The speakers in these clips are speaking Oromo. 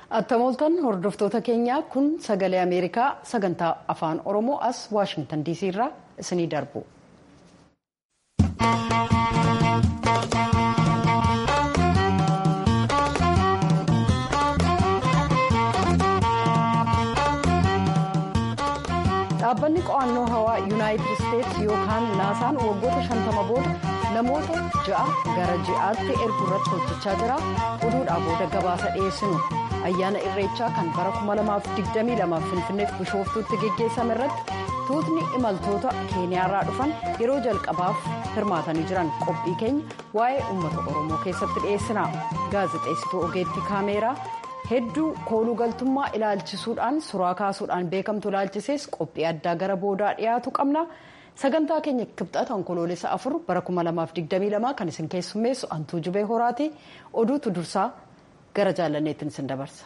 Attamooltan hordoftoota keenyaa kun sagalee Ameerikaa sagantaa afaan Oromoo as Waashingtan DC irraa isinii darbu. Dhaabbanni qo'annoo hawaa yuunaayitid isteetsi yookaan naasaan waggoota shantama booda namoota ja'a gara ji'aatti erguu irratti hojjechaa jira. oduudhaa booda gabaasa dhiyeessinu ayyaana irreechaa kan bara 2022 finfinneef bishooftuutti geggeessame irratti tuutni imaltoota keeniyaarraa dhufan yeroo jalqabaaf hirmaatanii jiran qophii keenya waa'ee uummata oromoo keessatti dhiyeessina gaazexeessituu ogeettii kaameeraa. hedduu kooluu galtummaa ilaalchisuudhaan suuraa kaasuudhaan beekamtu ilaalchisees qophii addaa gara boodaa dhiyaatu qabna sagantaa keenya kibxata onkoloolessa afur bara 2022 kan isin keessummeessu antuu jubee horaati oduutu dursaa gara jaalanneetiin isin dabarsa.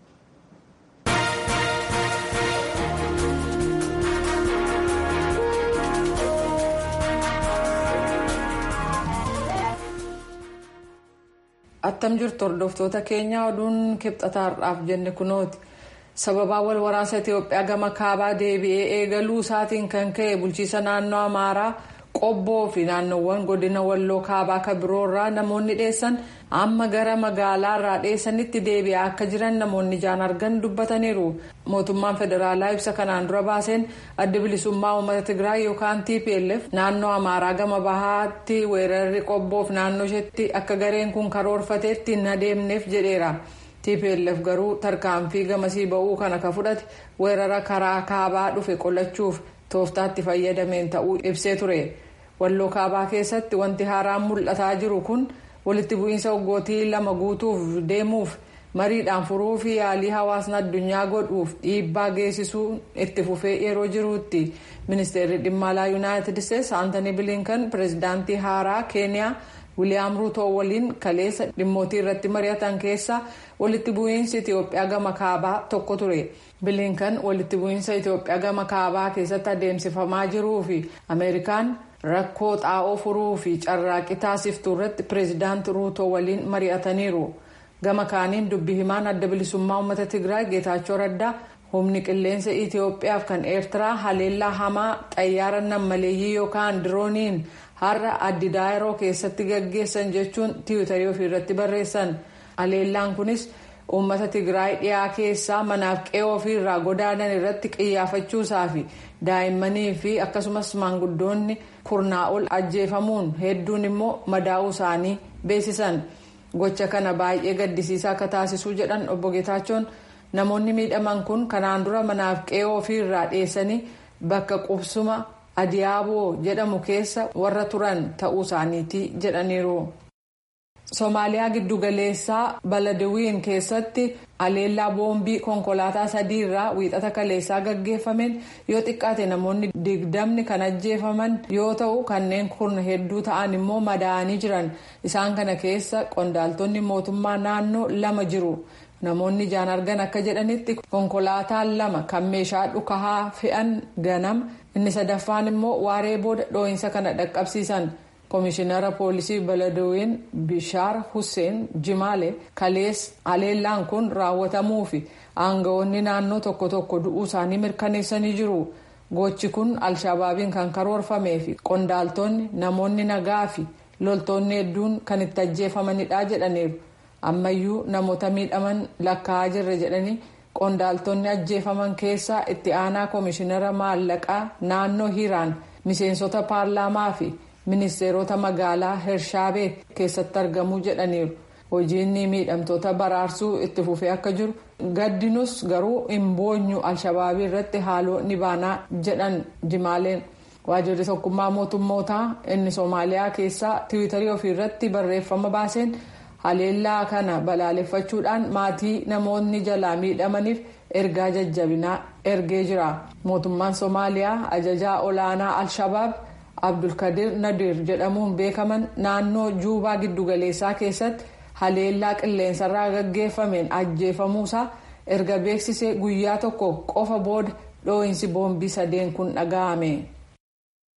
attam jirtu hordoftoota keenyaa oduun kibxataarraaf jenne kunooti sababaa wal waraansa itiyoophiyaa gama kaabaa deebi'ee eegaluu isaatiin kan ka'e bulchiisa naannoo amaaraa qobboo fi naannoowwan godina walloo kaabaa kan biroorraa namoonni dheessan amma gara magaalaarraa dheessanitti deebi'aa akka jiran namoonni ijaan argan dubbataniiru mootummaan federaalaa ibsa kanaan dura baaseen adda bilisummaa uummata tigraay yookaan tplf naannoo amaaraa gama bahaatti weerarri qobboof naannoo isheetti akka gareen kun karoorfateetti hin adeemneef jedheera. tplf garuu tarkaanfii gamasii ba'uu kana ka fudhate weerara karaa kaabaa dhufe qolachuuf tooftaatti fayyadameen ta'uu ibsee ture walloo kaabaa keessatti wanti haaraan mul'ataa jiru kun walitti bu'iinsa waggootii lama guutuuf deemuuf mariidhaan furuu fi yaalii hawaasni addunyaa godhuuf dhiibbaa geessisuu itti fufee yeroo jiruutti ministeerri dhimma alaa yuunaayitid isteetsi aantanii bilinkan pireezidaantii haaraa keeniyaa. wiliyaam ruutoo waliin kaleessa dhimmootii irratti mari'atan keessa walitti bu'iinsi itiyoophiyaa gama kaabaa tokko ture bilinkan walitti bu'iinsa itiyoophiyaa gama kaabaa keessatti adeemsifamaa jiruu fi ameerikaan rakkoo xaa'oo furuu fi carraaqqii taasiftuu irratti pireezidaanti ruutoo waliin mari'ataniiru gama kaaniin dubbi himaan adda bilisummaa uummata tigraay geetaachoo raddaa humni qilleensa itiyoophiyaaf kan eertiraa haleellaa hamaa xayyaara nammaleeyyii yookaan dirooniin. har'a addi daayiroo keessatti gaggeessan jechuun tiwutarii ofiirratti barreessan haleellaan kunis uummata tigraay dhiyaa keessaa manaaf qe'ee ofiirraa godaanan irratti qiyyaafachuusaa fi daa'immanii fi akkasumas maanguddoonni kurnaa ol ajjeefamuun hedduun immoo madaa'uu isaanii beeksisan gocha kana baay'ee gaddisiisaa akka taasisuu jedhan obbo Geetaachoon namoonni miidhaman kun kanaan dura manaaf qe'ee ofiirraa dheessanii bakka qubsuma. adiyaaboo jedhamu keessa warra turan ta'uu isaaniiti jedhaniiru. Somaaliyaa giddugaleessaa Baladawiin keessatti haleellaa boombii konkolaataa sadiirraa wiixata kaleessaa gaggeeffameen yoo xiqqaate namoonni digdamni kan ajjeefaman yoo ta'u kanneen kun hedduu ta'an immoo madaa'anii jiran isaan kana keessa qondaaltonni mootummaa naannoo lama jiru. namoonni ijaan argan akka jedhanitti konkolaataan lama kan meeshaa dhukahaa fe'an ganama inni sadaffaan immoo waaree booda dhoo'insa kana dhaqqabsiisan koomishinara poolisii baladawiin bishaar hussein jimaale kalees haleellaan kun raawwatamuu fi aangawoonni naannoo tokko tokko du'uu isaanii mirkaneessanii jiru gochi kun alshabaabiin kan karoorfamee fi qondaaltonni namoonni nagaa fi loltoonni hedduun kan itti ajjeefamanidha jedhaniiru. ammayyuu namoota miidhaman lakkaa'aa jirra jedhanii qondaaltonni ajjeefaman keessaa itti aanaa koomishinara maallaqaa naannoo hiiraan miseensota paarlaamaa fi ministeerota magaalaa hershaabee keessatti argamuu jedhaniiru hojiin miidhamtoota baraarsuu itti fufee akka jiru gaddinus garuu hin boonyu alshabaabii irratti haaloo ni baanaa jedhan jimaaleen waajjirri tokkummaa mootummootaa inni soomaaliyaa keessaa tiwiitarii ofiirratti barreeffama baaseen. haleellaa kana balaaleffachuudhaan maatii namoonni jalaa miidhamaniif ergaa jajjabinaa ergee jira mootummaan soomaaliyaa ajajaa olaanaa al-shabaab abdulkadir nadir jedhamuun beekaman naannoo juubaa giddugaleessaa keessatti haleellaa qilleensarraa gaggeeffameen ajjeefamuusaa erga beeksisee guyyaa tokko qofa booda dhoo'insi boombii sadeen kun dhaga'ame.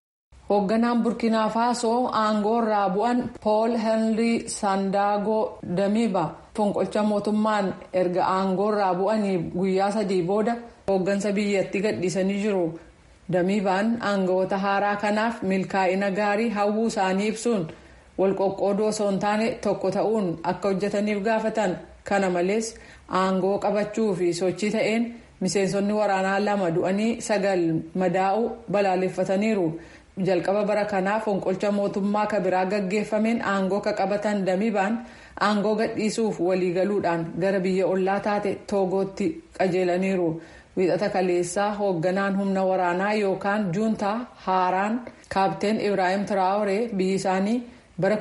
hoogganaan burkiinaa faasoo aangoo irraa bu'an pool henrii saandaagoo damiiba fonqolcha mootummaan erga aangoo irraa bu'anii guyyaa sadii booda hooggansa biyyattii gadhiisanii jiru damiibaan aangawoota haaraa kanaaf milkaa'ina gaarii hawwuu isaanii ibsuun walqoqqoodoo osoo hin taane tokko ta'uun akka hojjetaniif gaafatan kana malees aangoo qabachuu fi sochii ta'een miseensonni waraanaa lama du'anii sagal madaa'uu balaaleffataniiru. jalqaba bara kanaa fonqolcha mootummaa kabiraa gaggeeffameen aangoo ka qabatan damiibaan aangoo gadhiisuuf waliigaluudhaan gara biyya ollaa taate toogootti qajeelaniiru wiixata kaleessaa hoogganaan humna waraanaa yookaan juuntaa haaraan kaapteen ibraahim tiraawuree biyyi isaanii bara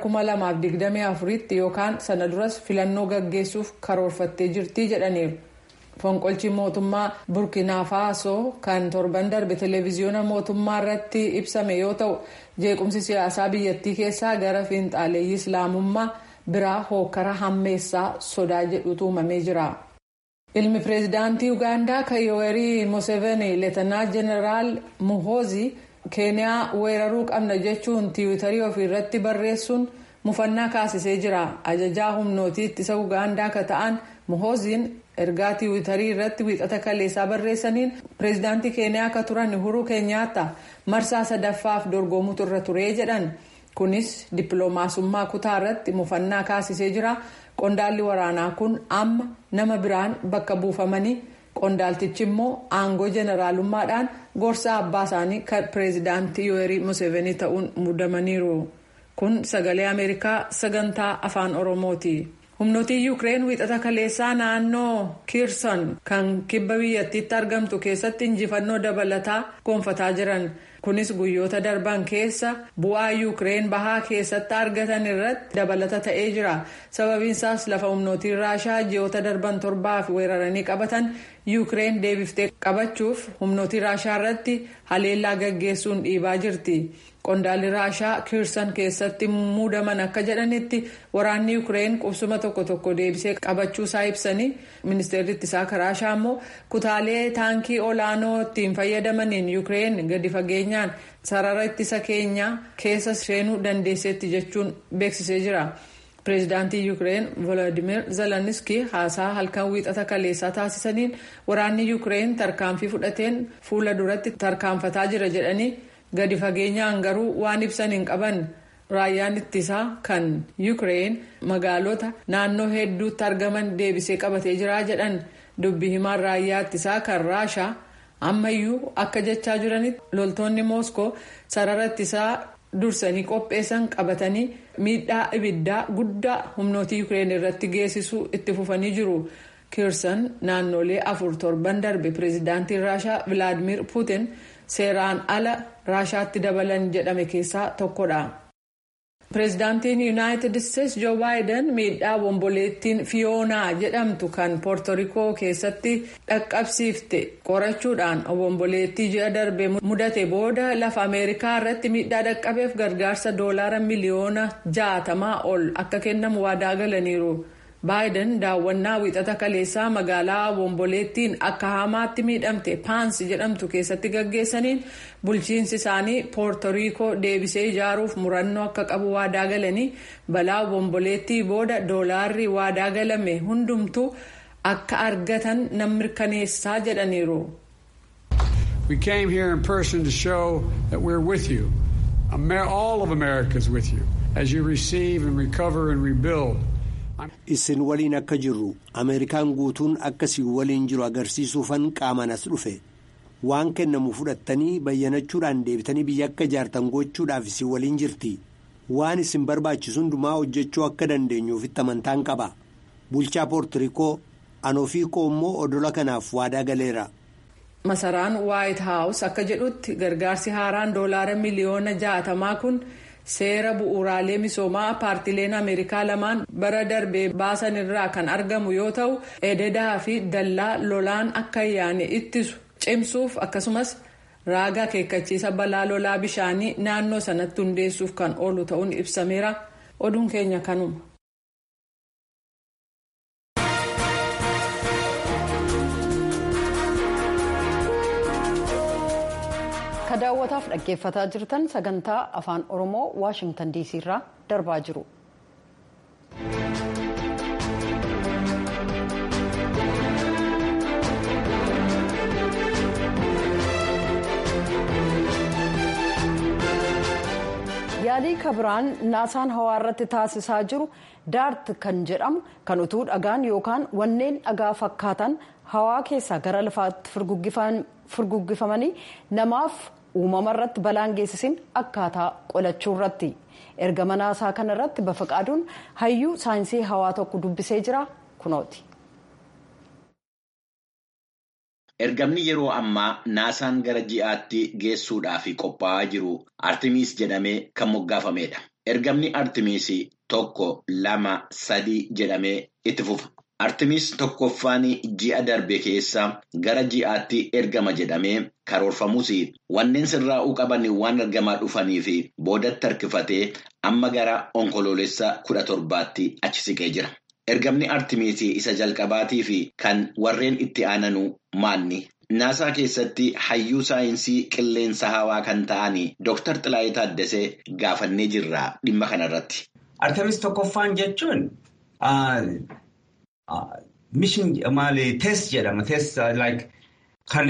2024tti yookaan sana duras filannoo gaggeessuuf karoorfattee jirti jedhaniiru. fonqolchi mootummaa burkiinaa faasoo kan torban darbe televiziyoona mootummaa irratti ibsame yoo ta'u jeequmsi siyaasaa biyyattii keessaa gara fiinxaaleeyyii islaamummaa biraa hookara hammeessaa sodaa jedhutu uumamee jira. ilmi pireezidaantii ugaandaa kan yoowerii museveni leetanaa jeneraal muhoozi keeniyaa weeraruu qabna jechuun tiwiitarii ofiirratti barreessuun mufannaa kaasisee jira ajajaa humnootii ittisa ugaandaa ka ta'an muhooziin ergaa tiwiitarii irratti wiixata kaleessaa barreessaniin pireezidaantii keeniyaa akka turan uhuruu keenyaata marsaa sadaffaaf dorgomuutu irra turee jedhan kunis dippiloomaasummaa kutaa irratti mufannaa kaasisee jira qondaalli waraanaa kun amma nama biraan bakka buufamanii qondaaltichi immoo aangoo jeneraalummaadhaan gorsa abbaa isaanii kan pireezidaantii yoowerii museveni ta'uun muudamaniiru kun sagalee ameerikaa sagantaa afaan oromooti. humnootiin yuukireen wiixata kaleessaa naannoo kiirsan kan kibba biyyattiitti argamtu keessatti injifannoo dabalataa gonfataa jiran kunis guyyoota darban keessa bu'aa yuukireen bahaa keessatti argatan irratti dabalata ta'ee jira sababiinsaas lafa humnootiin raashaa ji'oota darban torbaaf weeraranii qabatan yuukireen deebiftee qabachuuf humnootii raashaa irratti haleellaa gaggeessuun dhiibaa jirti. qondaalli raashaa kiirsan keessatti muudaman akka jedhanitti waraanni yuukireen qubsuma tokko tokko deebisee qabachuusaa ibsanii ministeerri ittisaa raashaa immoo kutaalee taankii olaanoo ittiin fayyadamaniin yuukireen gadi fageenyaan sarara ittisa keenyaa keessa seenuu dandeesseetti jechuun beeksisee jira. pireezidaantii yuukireen volodimir zeleniski haasaa halkan wiixata kaleessaa taasisaniin waraanni yuukireen tarkaanfii fudhateen fuula duratti tarkaanfataa jira jedhanii. gadi fageenyaan garuu waan ibsan hin qaban raayyaan ittisaa kan yuukireen magaalota naannoo hedduutti argaman deebisee qabatee jira jedhan dubbi himaan raayyaa ittisaa kan raashaa ammayyuu akka jechaa jiranitti loltoonni mooskoo sarara ittisaa dursanii qopheessan qabatanii miidhaa ibiddaa guddaa humnootii yuukireen irratti geessisuu itti fufanii jiru. kiirsan naannolee afur torban darbe pireezidaantiin raashaa vilaadimir puutin seeraan ala raashaatti dabalan jedhame keessaa tokkodha. pireezidaantiin yuunaayitid isteetsi joo baayiden miidhaa bomboleettiin fiyoonaa jedhamtu kan poortorikoo keessatti dhaqqabsiifte qorachuudhaan bomboleettii ji'a darbe mudate booda lafa ameerikaa irratti miidhaa dhaqqabeef gargaarsa doolaara miliyoona jaatamaa ol akka kennamu waadaa galaniiru. baayiden daawwannaa wiixata kaleessaa magaalaa bomboleettiin akka hamaatti miidhamte paansi jedhamtu keessatti gaggeessaniin bulchiinsi isaanii poortoriikoo deebisee ijaaruuf murannoo akka qabu waadaa galanii balaa bomboleettii booda doolaarri waadaa galame hundumtuu akka argatan nan mirkaneessaa jedhaniiru. We came here in person to show that we're with you. All of America is with you as you receive and recover and rebuild. Isin waliin akka jirru Ameerikaan guutuun akkasii waliin jiru agarsiisuufan qaamaan as dhufe waan kennamu fudhattanii bayyanachuudhaan deebitanii biyya akka ijaartan gochuudhaaf isin waliin jirti waan isin barbaachisu hundumaa hojjechuu akka dandeenyuufitti amantaan qaba bulchaa poortirikoo anoofii koo immoo odola kanaaf waadaa galeera. Masaraan Waayit Haawus akka jedhutti gargaarsi haaraan doolaara miliyoona jaatamaa kun. seera bu'uuraalee misoomaa paartileen ameerikaa lamaan bara darbee baasan irraa kan argamu yoo ta'u ededaa fi dallaa lolaan akka yaane ittisu cimsuuf akkasumas raaga akeekkachiisa balaa lolaa bishaanii naannoo sanatti hundeessuuf kan oolu ta'uun ibsameera oduun keenya kanuma. ka daawwataaf dhaggeeffataa jirtan sagantaa afaan oromoo waashingtan diisii irraa darbaa jiru. yaalii kabiraan naasaan hawaa irratti taasisaa jiru daart kan jedhamu kan utuu dhagaan yookaan wanneen dhagaa fakkaatan hawaa keessaa gara lafaatti furguggifamanii namaaf uumama irratti balaan geessisin akkaataa qolachuu irratti ergama naasaa kana irratti bafaqaaduun hayyuu saayinsii hawaa tokko dubbisee jira kunooti. Ergamni yeroo ammaa naasaan gara ji'aatti geessuudhaaf qophaa'aa jiru Artimiis jedhamee kan moggaafameedha. Ergamni Artimiis tokko lama sadii jedhamee itti fufa. Artimiis tokkoffaan ji'a darbe keessa gara ji'aatti ergama jedhamee karoorfamus wanneen sirraa'uu qaban waan ergamaa dhufaniif boodatti harkifatee amma gara onkoloolessa kudha torbaatti achi siqee jira. Ergamni Artimiis isa jalqabaatii fi kan warreen itti aananu maanni? Naasaa keessatti hayyuu saayinsii qilleensa hawaa kan ta'an Dr. Xilaayii Taaddasee gaafannee jirra dhimma kanarratti. Artemis tokkoffaan jechuun mishin maali test jedhama. Test like kan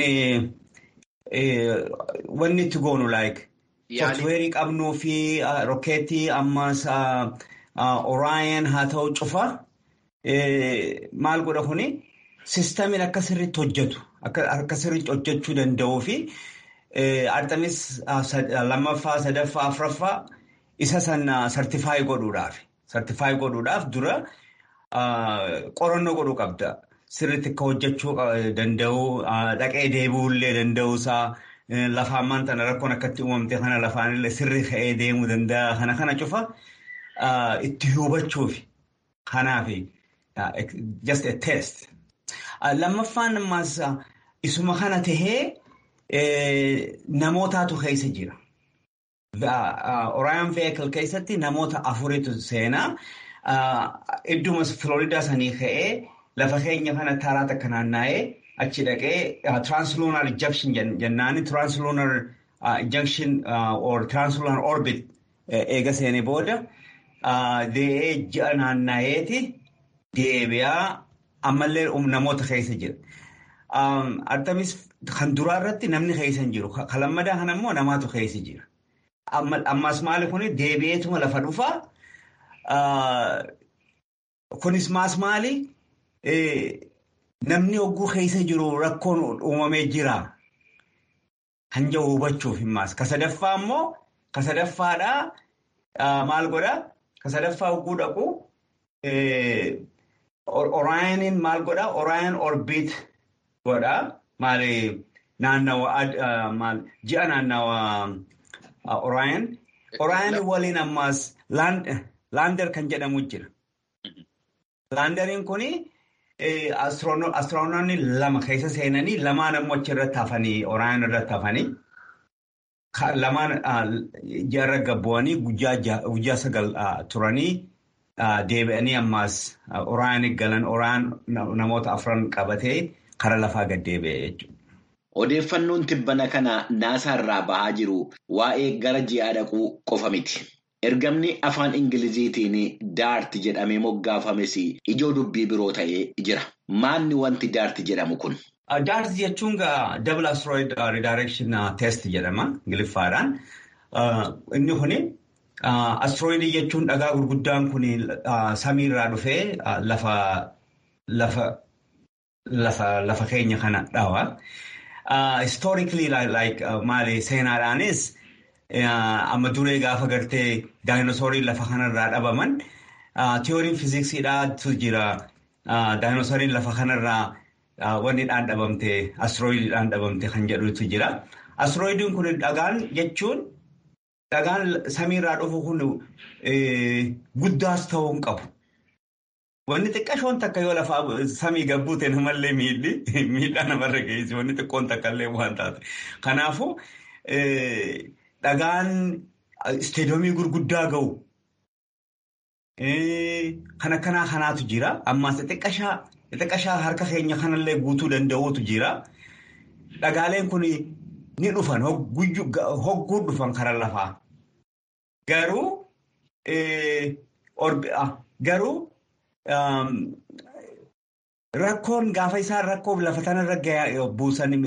wanni itti goonu like softweerii qabnuu fi rokkeetii ammas Orion haa ta'u cufa. Maal godha kuni siistamiin akka sirriitti hojjetu akka sirriitti hojjechuu danda'uu fi Artemis lammaffaa sadaffaa afuraffaa isa sana sartifaayi godhuudhaaf sartifaayi godhuudhaaf dura qorannoo godhuu qabda. Sirriitti akka hojjechuu danda'u dhaqee deebi'uullee danda'uusaa lafaan maanta rakkoon akkatti uumamte kana lafaanillee sirrii ka'ee deemuu danda'a kana kana cufa itti hubachuuf kanaaf. just a test. Lammaffaan ammas isuma kana tahee namootaatu keessa jira. Orion vehicle keessatti namoota afuritu seenaa. Idduma Floridaa sanii ka'ee lafa keenya kana taraa takka naanna'ee achi dhaqee translunar ejection jennaani translunar ejection or translunar orbit eega seenee booda dee'ee ji'a naanna'eeti. Deebi'aa ammallee namoota keessa jira. Artemis kan duraa irratti namni keessa hin jiru. Kan lammadaa kana immoo namaatu keessa jira. Ammas maali kuni deebi'eetuma lafa dhufaa. Kunis maas maali? Namni hogguu keessa jiru rakkoon uumamee jira. Kan jiru hubachuuf himmaas. Ka sadaffaa immoo ka sadaffaadhaa maal godhaa? Ka sadaffaa hogguu dhaqu. Oraayiniin maal godhaa? Oraayin orbiit godhaa. Maali naannawa ji'a naannawa oraayin. Oraayin waliin ammas laander kan jedhamu jira. Laanderiin kuni astiroonoonni lama keessa seenanii lamaan ammoo achirratti hafanii oraayin irratti hafanii lamaan ji'arra gabbu'anii guyyaa sagal turanii. Deebi'anii ammaas oraan galan oraan namoota afran qabatee kara lafaa gad deebi'e jechuudha. Odeeffannoon tibbana kana naasaa irraa bahaa jiru waa'ee gara ji'aa dhaquu qofa miti. Ergamni afaan Ingiliziitiin daart jedhamee moggaafames ijoo dubbii biroo ta'ee jira. Maanni wanti daart jedhamu kun? Daart jechuun double asteroid redirection test jedhama Ingiliffaadhaan. Inni kuni. Astrooyidii jechuun dhagaa gurguddaan kun samiirraa dhufee lafa keenya kana dhawa. Historically maali seenaadhaanis amma duree gaafa gartee daayinosooriin lafa kanarraa dhabaman tiyooriin fiiziksiidhaatu jira. Daayinosooriin lafa kanarraa wanni dhaan dhabamte astrooyidiidhaan dhabamte kan jedhutu jira. Astrooyidiin kun dhagaan jechuun. Dhagaan samiirraa dhufu kun guddaas ta'uu hin qabu. Wanni xiqqashoon takka yoo lafaa samii gabbuute namallee miidhi miidhaa namarra geessi wanni xiqqoon takka illee waan taate. Kanaafuu dhagaan isteedoomii gurguddaa ga'u. Kan akkanaa kanaatu jira. Ammaas xixiqqashaa harka keenya kanallee guutuu danda'uutu jira. Dhagaaleen kun ni dhufan hogguu dhufan karaa lafaa. Garuu garuu rakkoon gaafa isaan rakkoo lafa kanarra buusan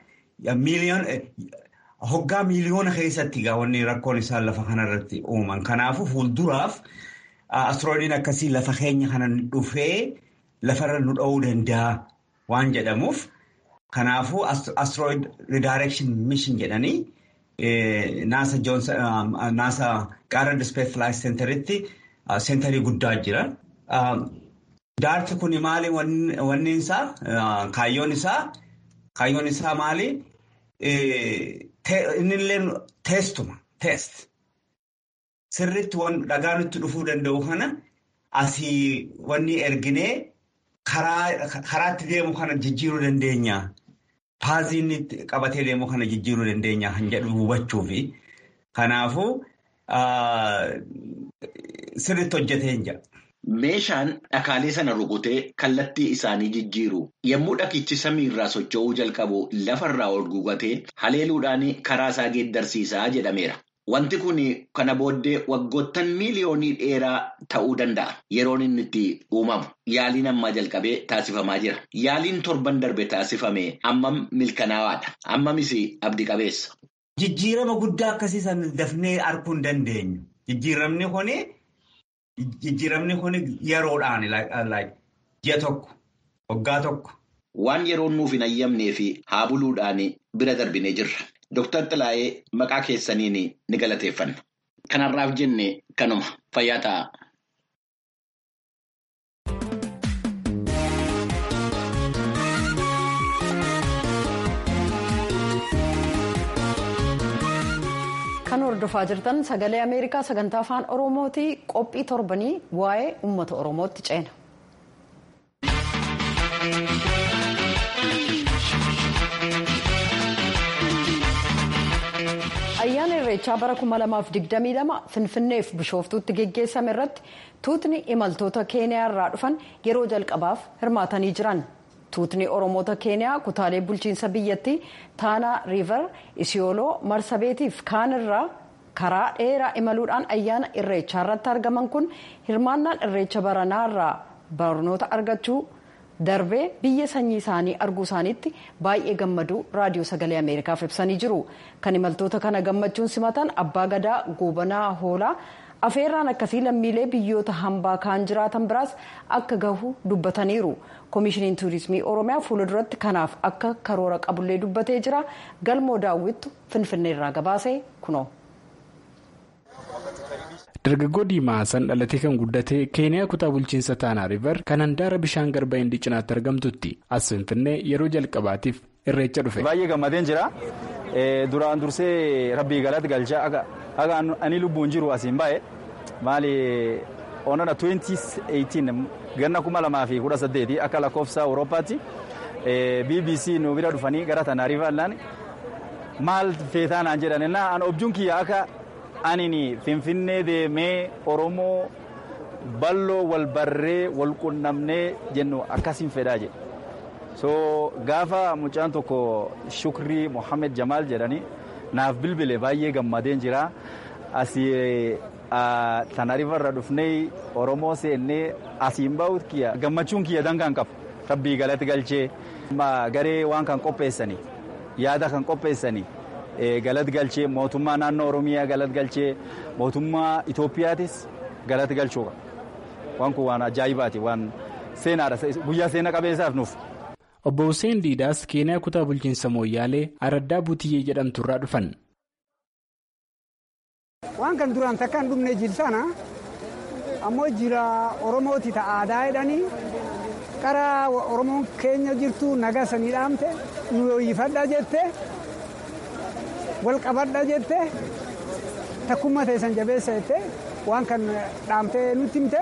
hoggaa miiliyoona keessatti wanni rakkoon isaan lafa kanarratti uuman. Kanaafuu fuulduraaf astrooidiin akkasii lafa keenya kana dhufee lafarra nu dha'uu danda'a waan jedhamuuf. Kanaafuu astrooid redirection mission jedhanii naasa joonsan naasa qaarra space flight centeritti seenterii guddaa jira. Daarti kun maali wanni isaa kaayyoon isaa kaayyoon isaa maali inni illee teestuma teest sirriitti dhagaa nutti dhufuu danda'u kana asii wanni erginee karaatti deemu kana jijjiiruu dandeenya. Paazii inni qabatee deemu kana jijjiiruu dandeenya kan jedhu hubachuufi. Kanaafuu sirriitti hojjetee jira. Meeshaan dhakaalee sana rukutee kallattii isaanii jijjiiru yommuu dhakichi samii irraa socho'uu jalqabu lafarraa ol guugatee haleeluudhaan karaa isaa geeddarsiisaa jedhameera. Wanti kun kana booddee waggoottan miiliyoonii dheeraa ta'uu danda'a. Yeroon inni itti uumamu. Yaaliin ammaa jalqabee taasifamaa jira. Yaaliin torban darbe taasifame ammam milkanaawaadha. Ammamis abdii qabeessa. Jijjiirama guddaa akkasii san dafnee arguu hin dandeenyu. Jijjiiramni kun jijjiiramni kun yeroodhaan ji'a tokko waggaa tokko. Waan yeroon nuuf hin ayyamnee fi haa buluudhaan bira darbinee jirra. Dooktar Xilaayee maqaa keessaniin ni galateeffanna. Kanarraaf jenne kanuma fayyaa ta'a. Kan hordofaa jirtan sagalee Ameerikaa sagantaa afaan Oromooti qophii torbanii waa'ee uummata Oromootti ceena. ayyaana irreechaa bara 2022 finfinneef bishooftuutti geggeessame irratti tuutni imaltoota keeniyaa irraa dhufan yeroo jalqabaaf hirmaatanii jiran tuutni oromoota keeniyaa kutaalee bulchiinsa biyyattii taanaa riiver isiyooloo marsabeetiif kaan irraa karaa dheeraa imaluudhaan ayyaana irreechaa irratti argaman kun hirmaannaan irreecha baranaa irraa barnoota argachuu darbee biyya sanyii isaanii arguu isaaniitti baay'ee gammaduu raadiyoo sagalee ameerikaaf ibsanii jiru kan imaltoota kana gammachuun simatan abbaa gadaa goobanaa hoolaa afeerraan akkasii lammiilee biyyoota hambaa kaan jiraatan biraas akka gahu dubbataniiru koomishiniin tuurizimii oromiyaa fuulduratti kanaaf akka karoora qabullee dubbatee jira galmoo daawwittu finfinneerraa gabaasee kunoo. dargaggoo diimaa san dhalatee kan guddate keeniyaa kutaa bulchiinsa taanaa riiver kan handaara bishaan garba hindii cinaatti argamtutti as finfinnee yeroo jalqabaatiif irreecha dhufe. baay'ee gammadeen jira duraan dursee rabbii galatti galchaa akka ani lubbuun jiru asiin baay'ee maali onana 2018 ganna kuma lamaa fi kudha saddeeti akka lakkoofsa awurooppaatti bbc nu bira dhufanii gara taanaa riiverlaan maal feetaa naan jedhan an objuun kiyya akka. anini finfinnee deemee oromoo balloo wal barree wal qunnamnee jennu akkasiin fedhaa jedhe so gaafa mucaan tokko shukrii mohammed jamaal jedhani naaf bilbile baay'ee gammadeen jira asii tanarifarra dhufnee oromoo seennee asiin bahuut kiyya gammachuun kiyya dangaan qabu rabbii galatti galchee garee waan kan qopheessanii yaada kan qopheessanii. galat galchee mootummaa naannoo oromiyaa galat galchee mootummaa itoophiyaatis galat galchuu waan kun waan ajaa'ibaati waan seenaadha guyyaa seena qabeessaaf nuuf. obbo Hussein Diidaas Keeniyaa kutaa bulchiinsa Mooyyaalee Araddaa Butiyyee jedhamturraa dhufan. waan kan duraan takka hin dhumne jilsana ammoo jira oromooti ta'a aadaa jedhanii karaa oromoon keenya jirtu nagaa sanii dhaamte nu yooyyifadha jette. wal qabadha jette takkummaa teessan jabeessa jette waan kan dhaamtee nutti himte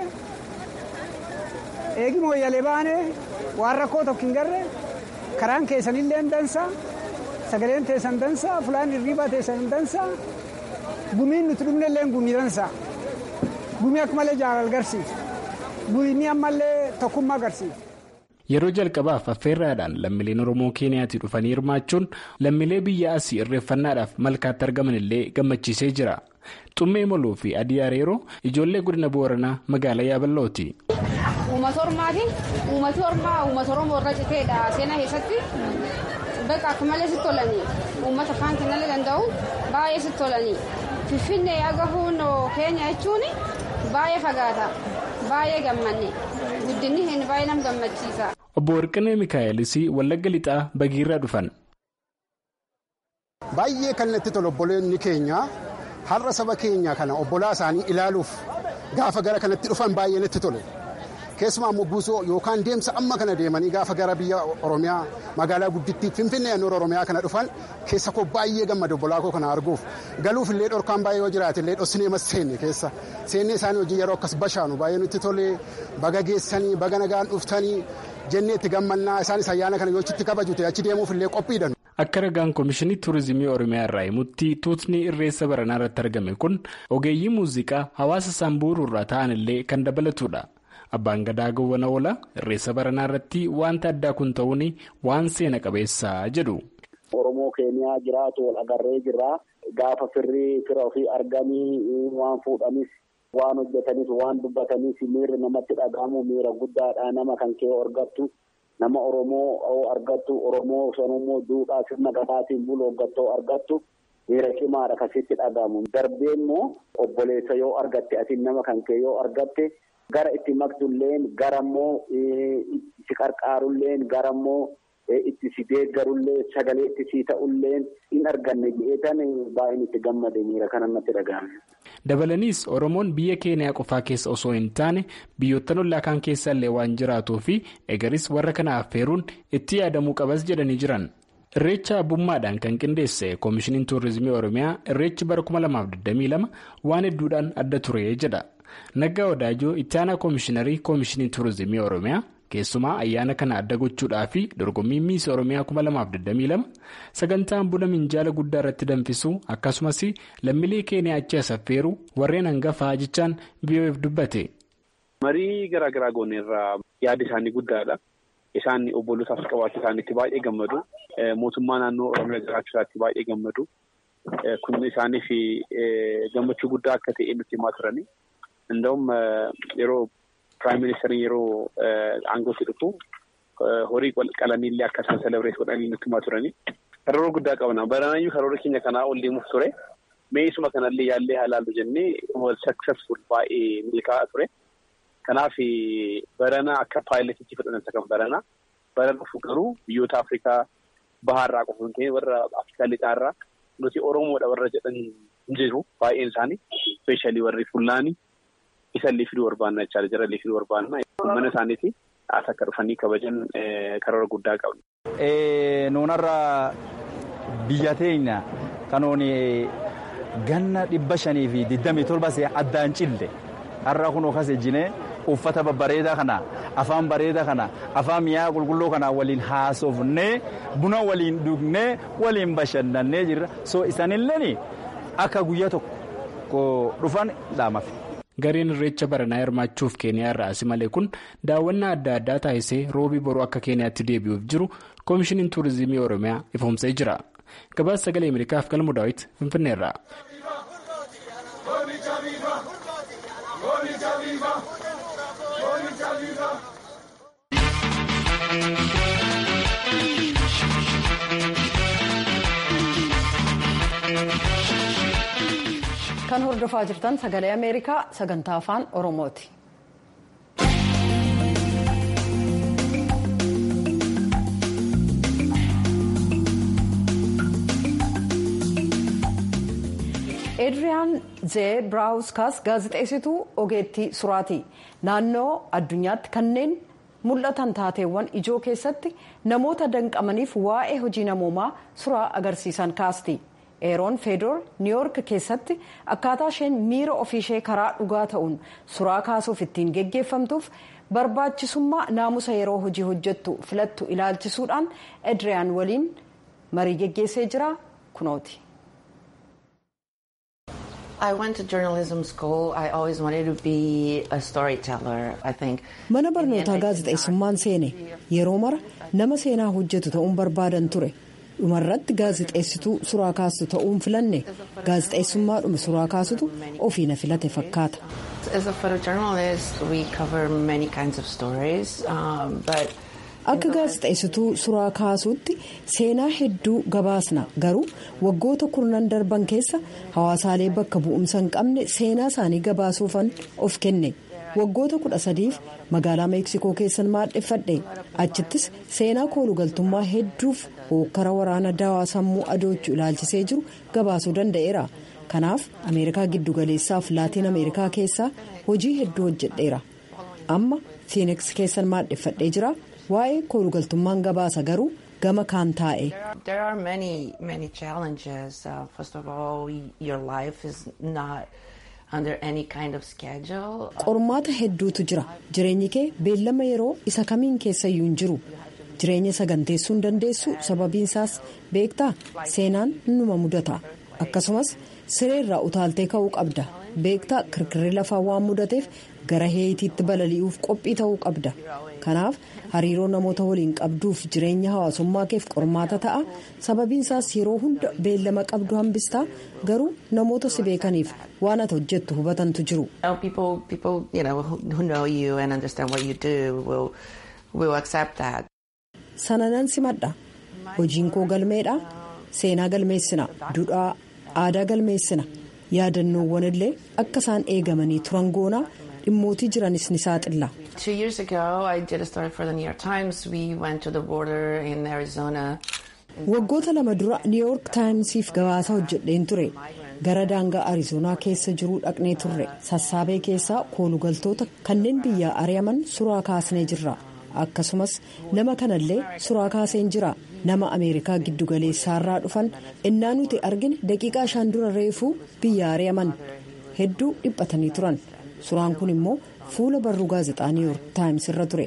eegi mooyyalee baane waan rakkoo tokko hin garre karaan keessanillee dansa sagaleen teessan dansa fulaan hirriibaa teessan dansa gumiin nuti dhumnellee gumii dansa gumii akka malee jaalala agarsiisa gumii ammallee tokkummaa agarsiisa. yeroo jalqabaaf affeerraadhaan lammiileen oromoo keeniyaatii dhufanii hirmaachuun lammiilee biyya asii irreeffannaadhaaf malkaatti argaman illee gammachiisee jira xummee moluu fi adii areeroo ijoollee godina booranaa magaalaa yaaballooti. uummata ormaatiin uummati ormaa uummata oromoo irra citeedha seenaa keessatti bakka akka malee sitti tolanii uummata afaan kennallee danda'u baay'ee sitti tolanii finfinnee agahuun keenya jechuun baay'ee fagaata baay'ee gammanne guddinni hin baay'ee nam gammachiisa. obbo Warqinee Mikaa'elis Wallagga Lixaa Bagiirraa dhufan. Baay'ee kan natti tolu obboleonni keenya har'a saba keenya kana obbolaa isaanii ilaaluuf gaafa gara kanatti dhufan baay'ee natti tole. Keessumaa immoo buusoo yookaan deemsa amma kana deemanii gaafa gara biyya Oromiyaa magaalaa guddittii Finfinnee naannoo Oromiyaa kana dhufan keessa koo baay'ee gammada obbolaa koo kana arguuf galuuf illee dhorkaan baay'ee yoo jiraate illee dhossinee mas seenne keessa seennee isaanii hojii yeroo akkas bashaanu baay'ee nutti tole baga geessanii baga nagaan dhuftanii jennee itti gammannaa isaanis ayyaana kana yoo achitti kabajute achi deemuuf illee qophiidhan. Akka ragaan Komishinii Turizimii Oromiyaa irraa himutti tuutni irreessa baranaa irratti argame kun ogeeyyii muuziqaa hawaasa Sambuuruu irraa ta'an illee kan dabalatudha. Abbaan gadaa gowwana oola irreessa baranaa irratti wanta addaa kun ta'uun waan seena qabeessaa jedhu. Oromoo keeniyaa jiraatu wal agarree jirra. Gaafa firrii fira ofii arganii waan fuudhanis waan hojjetanis waan dubbatanis miirri namatti dhagahamu miira guddaadha nama kan kee argattu nama Oromoo argattu Oromoo sanummoo duudhaa sirna gadaatiin bulu hoggattoo argattu miira cimaadha kasitti dhagahamu. Darbee immoo obboleessa yoo argatte atiin nama kan kee yoo argatte. gara itti maktulleen garammoo si qarqaarulleen garammoo itti si deeggarullee sagalee itti si ta'ulleen hin arganne jedheetan baay'een itti gammade miira kana natti dhaga'ame. Dabalaniis Oromoon biyya Keeniyaa qofaa keessa osoo hin taane biyyoottan ollaa kaan keessa illee waan jiraatuu fi egaris warra kana affeeruun itti yaadamuu qabas jedhanii jiran. Irreecha abbummaadhaan kan qindeesse Koomishiniin Tuurizimii Oromiyaa irreechi bara 2022 waan hedduudhaan adda ture jedha. Naggaa Wadaajoo itti aanaa Koomishiinarii Koomishinii Tuurizimii Oromiyaa keessumaa ayyaana kana adda gochuudhaa fi dorgommii miis Oromiyaa 2022 sagantaan buna minjaala guddaa irratti danfisuu akkasumas lammiilee keeniyaa achi as affeeruu warreen hangafaa jechaan biyyo'eef dubbate. Marii garaa garaa gooneerraa yaada isaanii guddaadha. Isaan obbolootaaf qabaachuu isaaniitti baay'ee gammadu. Mootummaa naannoo Oromiyaa jiraachuu isaatti baay'ee gammadu. Kun isaaniif gammachuu guddaa akka ta'e nutti himaa turani. Inda'um yeroo piraayim ministeeriin yeroo aangootti dhufu horii qalaniillee akka isaan selebireet godhanii nutti himaa turani. Karoora guddaa qabna. Baranaayyuu karoora keenya kanaa ol deemuuf ture. Meesuma kanallee yaallee halaallu jennee wal saksesful baay'ee milkaa'aa ture. Kanaaf barana akka paayiletiitti fudhatan kan barana. Bara dhufu garuu biyyoota Afrikaa bahaarraa qofa hin ta'in warra Afrikaa lixaarraa nuti Oromoodha warra jedhan hin jiru baay'een isaanii. Ispeeshaalii warri Fullaanii isallee fiduu barbaanna jechaadha. Jarallee fiduu barbaanna. Mana isaaniiti as akka dhufanii kabajan karoora guddaa qabna. Nuunarra biyya teenya kanoon ganna dhibba shanii fi digdamii torba addaan cille har'a kun akkas ejjinee uffata babbareedaa kana afaan bareedaa kana afaan mi'aa qulqulluu kana waliin haasofnee buna waliin dhugnee waliin bashannannee jirra so isaanillee akka guyyaa tokko dhufan dhaamafe. Gareen irreecha baranaa hirmaachuuf keeniyaa irraa asi malee kun daawwannaa adda addaa taasisee roobii boruu akka keeniyaatti deebi'uuf jiru koomishiniin tuurizimii oromiyaa ifoomsee jira. Gabaasa sagalee Ameerikaaf galmu daawwiti Finfinneerraa. kan hordofaa jirtan sagalee ameerikaa sagantaa afaan oromooti. Eedriyaan zee biraawuskaas gaazexeessituu ogeettii suraati naannoo addunyaatti kanneen mul'atan taateewwan ijoo keessatti namoota danqamaniif waa'ee hojii namoomaa suraa agarsiisan kaasti. eeroon feedoor niiwoork keessatti akkaataa isheen miira ofiishee karaa dhugaa ta'uun suraa kaasuuf ittiin geggeeffamtuuf barbaachisummaa naamusa yeroo hojii hojjettu filattu ilaalchisuudhaan edriyaan waliin marii geggeessee jira kunooti. I went to journalism school. I always wanted to be a storyteller. I think. Mana barnootaa gaazexeessummaan seene yeroo mara nama seenaa hojjetu ta'uun barbaadan ture. dhumarratti gaazexeessituu suraa kaastu ta'uun filanne gaazexeessummaadhuma suraa kaasutu ofii na filate fakkaata. As a photojournalist, we cover many kinds of stories, um, but. Akka gaazexeessituu suraa kaasuutti seenaa hedduu gabaasna garuu waggoota kurnan darban keessa hawaasaalee bakka bu'umsa hin qabne seenaa isaanii gabaasuufan of kenne waggoota kudha sadiif magaalaa meeksikoo keessan maadheffadhe achittis seenaa koolugaltummaa hedduuf hookkara waraana daawaa sammuu adoochuu ilaalchisee jiru gabaasuu danda'eera kanaaf ameerikaa giddugaleessaaf laatiin ameerikaa keessaa hojii hedduu hojjedheera amma fiiniks keessan maadheffadhee jira. waa'ee koolugaltummaan gabaasa garuu gama kaan taa'e. There are many many challenges. Uh, first of all, your life is not under any kind of schedule. Qormaata hedduutu jira. Jireenyi kee beellama yeroo isa kamiin keessayyuu hin jiru. Jireenya saganteessuu hin dandeessu sababiinsaas beektaa seenaan numa mudata. Akkasumas sireerraa utaaltee ka'uu qabda. Beektaa kirkirri lafaa waan mudateef gara heetiitti balali'uuf qophii ta'uu qabda. Kanaaf hariiroo namoota waliin qabduuf jireenya hawaasummaa keef qormaata ta'a sababiinsaas yeroo hunda beellama qabdu hambistaa garuu namoota si beekaniif waan ati hojjettu hubatantu jiru. sana nan simadha hojiin koo galmeedha seenaa galmeessina duudhaa aadaa galmeessina yaadannoowwan illee akka isaan eegamanii turan goonaa dhimmootii jiranis ni saaxilla. Two years ago, I did a story for the New York Times. We went to the border in Arizona. Waggoota lama dura New York Timesiif gabaasa hojjedheen ture. Gara daangaa Arizoonaa keessa jiruu dhaqnee turre. Sassaabee keessaa koolugaltoota kanneen biyyaa ari'aman suraa kaasnee jirra. Akkasumas nama kanallee suraa kaaseen jira. Nama Ameerikaa giddugaleessaarraa dhufan innaa nuti argine daqiiqaa shan dura reefuu biyya ari'aman hedduu dhiphatanii turan. Suuraan kun immoo fuula barruu gaazexaa New York Times irra ture.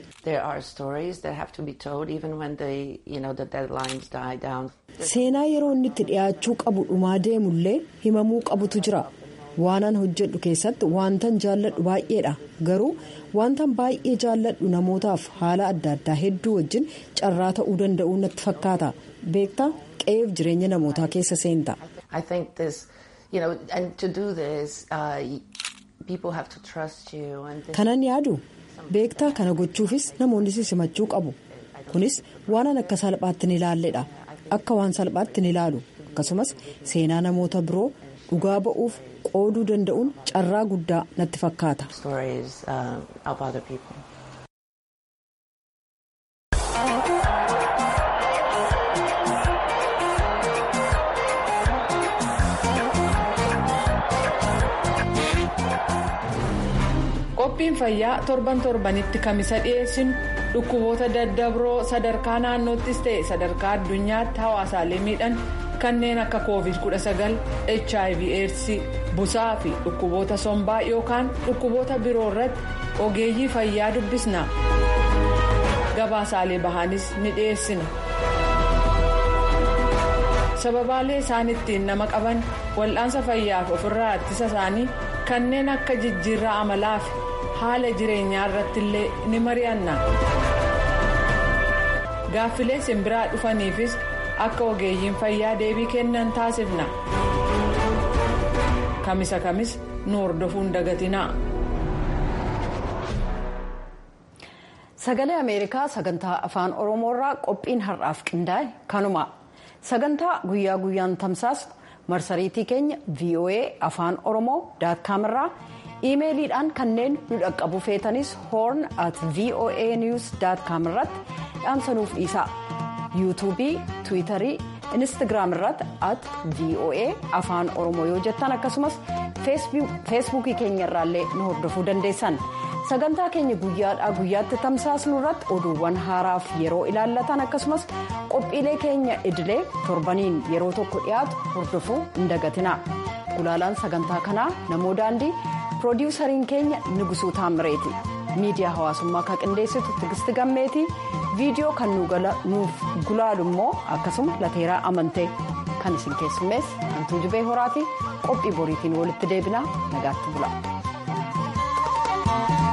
Seenaa yeroo inni itti dhiyaachuu qabu dhumaa deemullee himamuu qabutu jira. Waanan hojjedhu keessatti wantan jaalladhu baay'eedha. Garuu wantan baay'ee jaalladhu namootaaf haala adda addaa hedduu wajjin carraa ta'uu danda'u natti fakkaata. Beektaa qe'eef jireenya namootaa keessa seenta. kanan yaadu beektaa kana gochuufis namoonni si simachuu qabu kunis waanan akka salphaatti ni ilaalledha akka waan salphaatti ni ilaalu akkasumas seenaa namoota biroo dhugaa ba'uuf qooduu danda'uun carraa guddaa natti fakkaata. qophiin fayyaa torban torbanitti kamisa dhiyeessinu dhukkuboota daddabroo sadarkaa naannoottis ta'e sadarkaa addunyaatti hawaasaalee miidhan kanneen akka covid 19 hiv aids busaa fi dhukkuboota sombaa yookaan dhukkuboota biroo irratti ogeeyyii fayyaa dubbisna gabaasaalee bahaanis ni dhiyeessina sababaalee isaan ittiin nama qaban wal'aansa fayyaaf ofirraa ittisa isaanii kanneen akka jijjiirraa amalaa fi haala jireenyaa irratti illee ni mari'anna gaaffilee simbiraa dhufaniifis akka ogeeyyiin fayyaa deebii kennan taasifna kamisa kamis nu hordofuun dagatinaa. sagalee ameerikaa sagantaa afaan oromoorraa qophiin har'aaf qindaa'e kanuma sagantaa guyyaa guyyaan tamsaasnu marsariitii keenya voa afaan oromoo daatkaam irraa iimeeliidhaan kanneen nu dhaqqabu feetanis hoorn at voa news daatkaam irratti dhaamsanuuf dhiisaa yuutuubii tiwiitarii inistigraam irratti at voa afaan oromoo yoo jettan akkasumas feesbuukii keenya irraallee nu hordofuu dandeessan. sagantaa keenya guyyaadhaa guyyaatti tamsaasnu irratti oduuwwan haaraaf yeroo ilaallatan akkasumas qophiilee keenya idilee torbaniin yeroo tokko dhiyaatu hordofuu hin dagatina gulaalaan sagantaa kanaa namoo daandii piroodiwusariin keenya nigusuu taamireeti miidiyaa hawaasummaa kan qindeessitu tigisti gammeetii viidiyoo kan nuuf gulaalu immoo akkasuma lateeraa amantee kan isin keessummees hantuu jibee horaati qophii boriitiin walitti deebinaa nagaatti bula.